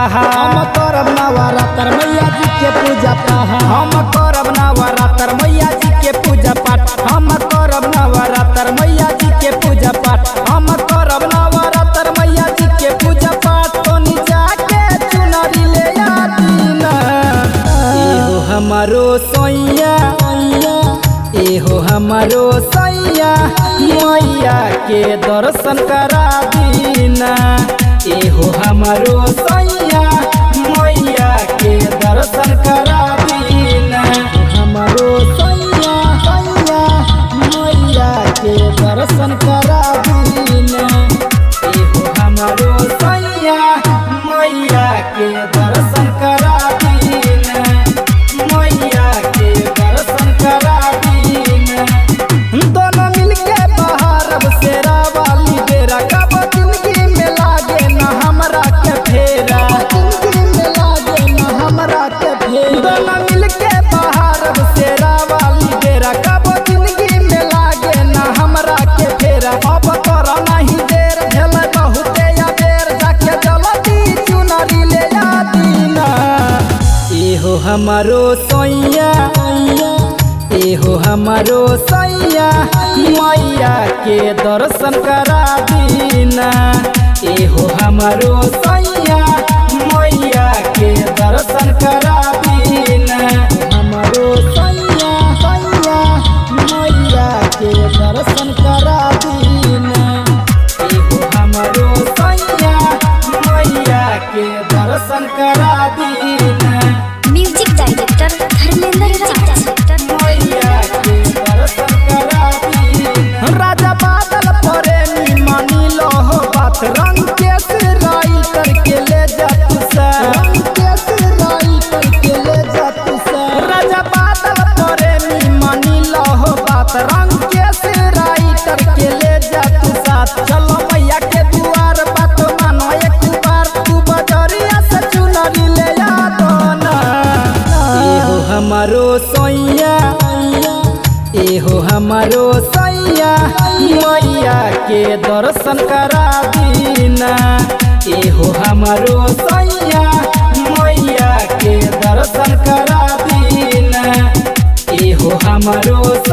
पहाड़ हम करब नवरात्र मैया जी के पूजा पाठ हम करब नवरात्र मैया जी के पूजा पाठ हम करब नवरात्र मैया जी के पूजा पाठ हम करब नवरात्र मैया जी के पूजा पाठ तो नीचा के चुनरी ले आदीन एहो हमारो सैया एहो हमारो सैया मैया के दर्शन करा दीना एहो हमारो सैया मैया के दर्शन करा दीना हमारो सैया सैया मैया के दर्शन करा दीना एहो हमारो सैया मैया के दर्शन करा दीना मैया के दर्शन करा दीना दोनों मिलके बहारब शेरा वाली बेरा कब जिंदगी में लागे ना हमरा के फेरा जिंदगी में लागे न हमरा के फेर दोनों मिलके बहारब शेरा वाली बेरा कब जिंदगी में लागे ना हमरा के फेरा अब कर नहीं देर भेल बहुते या बेर जाके जल्दी चुनरी ले आदीना एहो हमारो सैया एहो हमारो सैया मैया के दर्शन करा दीना एहो हमारो सैया मैया के दर्शन करा दीना हमारो सैया सैया मैया के दर्शन करा दीना एहो हमारो सैया मैया के दर्शन करा दीना म्यूजिक डायरेक्टर धर्मेंद्र राज मैया के दर्शन करा दीना राजा बादल प्रेमी मानी लो हो बात रंग के सिराई करके ले जा तू सा रंग के सिराई करके ले जा तू सा राजा बादल प्रेमी मानी लो हो बात रंग के सिराई करके ले जा तू साथ चलो मैया के दुआर बात मानो एक बार तू बजरिया से चुनरी ले आ दो ना एहो हमारो सैया एहो हमारो सैया मैया के दर्शन करा दीना एहो हमारो सैया मैया के दर्शन करा दीना एहो हमारो